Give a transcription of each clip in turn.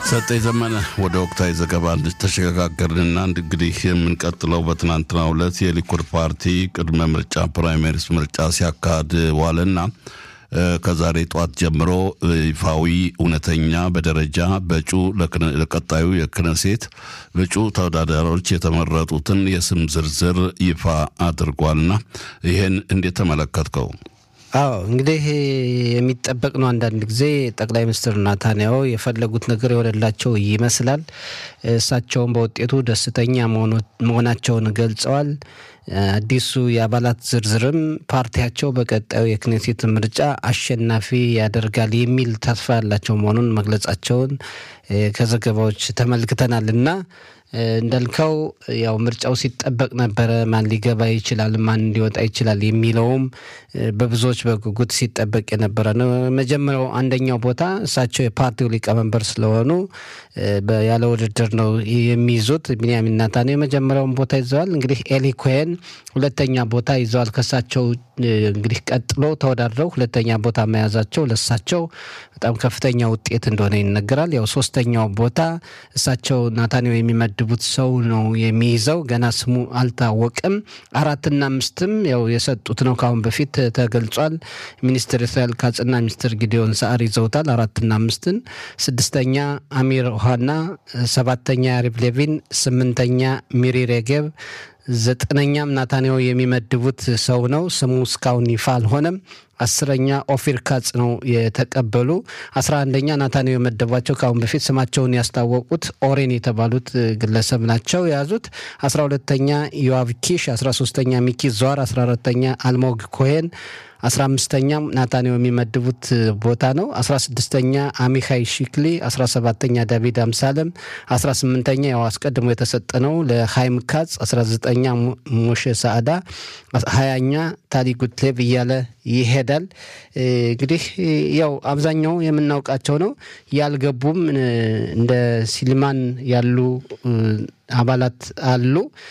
ሰጠኝ ዘመነ ወደ ወቅታዊ ዘገባ ተሸጋገርንና እንግዲህ የምንቀጥለው በትናንትናው ዕለት የሊኩድ ፓርቲ ቅድመ ምርጫ ፕራይሜሪስ ምርጫ ሲያካሂድ ዋለና ከዛሬ ጠዋት ጀምሮ ይፋዊ እውነተኛ በደረጃ በእጩ ለቀጣዩ የክነሴት እጩ ተወዳዳሪዎች የተመረጡትን የስም ዝርዝር ይፋ አድርጓልና ይህን እንዴት ተመለከትከው? አዎ እንግዲህ የሚጠበቅ ነው። አንዳንድ ጊዜ ጠቅላይ ሚኒስትር ናታንያሁ የፈለጉት ነገር የሆነላቸው ይመስላል። እሳቸውም በውጤቱ ደስተኛ መሆናቸውን ገልጸዋል። አዲሱ የአባላት ዝርዝርም ፓርቲያቸው በቀጣዩ የክኔሴት ምርጫ አሸናፊ ያደርጋል የሚል ተስፋ ያላቸው መሆኑን መግለጻቸውን ከዘገባዎች ተመልክተናል እና እንዳልከው ያው ምርጫው ሲጠበቅ ነበረ። ማን ሊገባ ይችላል፣ ማን ሊወጣ ይችላል የሚለውም በብዙዎች በጉጉት ሲጠበቅ የነበረ ነው። መጀመሪያው አንደኛው ቦታ እሳቸው የፓርቲው ሊቀመንበር ስለሆኑ ያለ ውድድር ነው የሚይዙት። ቢንያሚን ናታንያሁ የመጀመሪያውን ቦታ ይዘዋል። እንግዲህ ኤሊ ኮሄን ሁለተኛ ቦታ ይዘዋል። ከእሳቸው እንግዲህ ቀጥሎ ተወዳድረው ሁለተኛ ቦታ መያዛቸው ለእሳቸው በጣም ከፍተኛ ውጤት እንደሆነ ይነገራል። ያው ሶስተኛው ቦታ እሳቸው ናታንያሁ የሚመድቡት ሰው ነው የሚይዘው። ገና ስሙ አልታወቅም። አራትና አምስትም ያው የሰጡት ነው ከአሁን በፊት ተገልጿል። ሚኒስትር እስራኤል ካጽና ሚኒስትር ጊዲዮን ሰዓር ይዘውታል አራትና አምስትን። ስድስተኛ አሚር ኦሃና፣ ሰባተኛ ያሪቭ ሌቪን፣ ስምንተኛ ሚሪ ሬጌብ ዘጠነኛም ናታንያሁ የሚመድቡት ሰው ነው። ስሙ እስካሁን ይፋ አልሆነም። አስረኛ ኦፊር ካጽ ነው የተቀበሉ። አስራ አንደኛ ናታንያሁ የመደቧቸው ከአሁን በፊት ስማቸውን ያስታወቁት ኦሬን የተባሉት ግለሰብ ናቸው የያዙት። አስራ ሁለተኛ ዮአቭ ኪሽ፣ አስራ ሶስተኛ ሚኪ ዟር፣ አስራ አራተኛ አልሞግ ኮሄን አስራ አምስተኛም ናታንያሁ የሚመድቡት ቦታ ነው። አስራ ስድስተኛ አሚካይ ሺክሊ፣ አስራ ሰባተኛ ዳቪድ አምሳለም፣ አስራ ስምንተኛ ያው አስቀድሞ የተሰጠ ነው ለሃይም ካጽ፣ አስራ ዘጠኛ ሞሼ ሳዕዳ፣ ሀያኛ ታሊ ጉትሌቭ እያለ ይሄዳል። እንግዲህ ያው አብዛኛው የምናውቃቸው ነው። ያልገቡም እንደ ሲልማን ያሉ አባላት አሉ።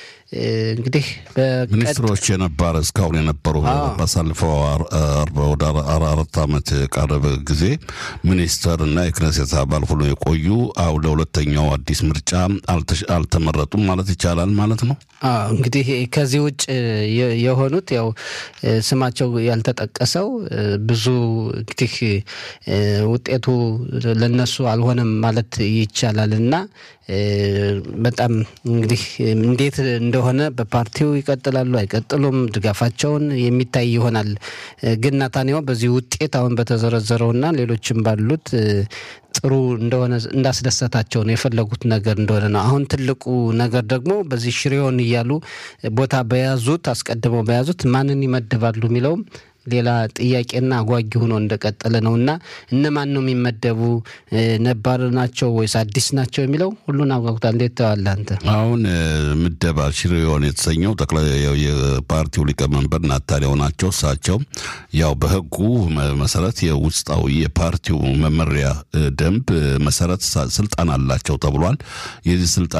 እንግዲህ ሚኒስትሮች የነበረ እስካሁን የነበሩ ባሳልፈው ወደ አራት ዓመት የቀረበ ጊዜ ሚኒስተር እና የክነሴት አባል ሆኖ የቆዩ አሁ ለሁለተኛው አዲስ ምርጫ አልተመረጡም ማለት ይቻላል ማለት ነው። እንግዲህ ከዚህ ውጭ የሆኑት ያው ስማቸው ያልተጠቀሰው ብዙ እንግዲህ ውጤቱ ለነሱ አልሆነም ማለት ይቻላል እና በጣም እንግዲህ እንዴት እንደሆነ በፓርቲው ይቀጥላሉ አይቀጥሉም፣ ድጋፋቸውን የሚታይ ይሆናል። ግን ናታንያሁ በዚህ ውጤት አሁን በተዘረዘረውና ሌሎችም ባሉት ጥሩ እንደሆነ እንዳስደሰታቸው ነው የፈለጉት ነገር እንደሆነ ነው። አሁን ትልቁ ነገር ደግሞ በዚህ ሽሬውን እያሉ ቦታ በያዙት አስቀድመው በያዙት ማንን ይመድባሉ የሚለውም ሌላ ጥያቄና አጓጊ ሆኖ እንደቀጠለ ነው እና እነማን ነው የሚመደቡ ነባር ናቸው ወይስ አዲስ ናቸው የሚለው ሁሉን አጓጉታል። እንዴት ተዋለህ አንተ? አሁን ምደባ ሽሬውን የተሰኘው ጠቅላይ የፓርቲው ሊቀመንበር ናታንያሁ ናቸው። እሳቸው ያው በሕጉ መሰረት የውስጣዊ የፓርቲው መመሪያ ደንብ መሰረት ስልጣን አላቸው ተብሏል። የዚህ ስልጣን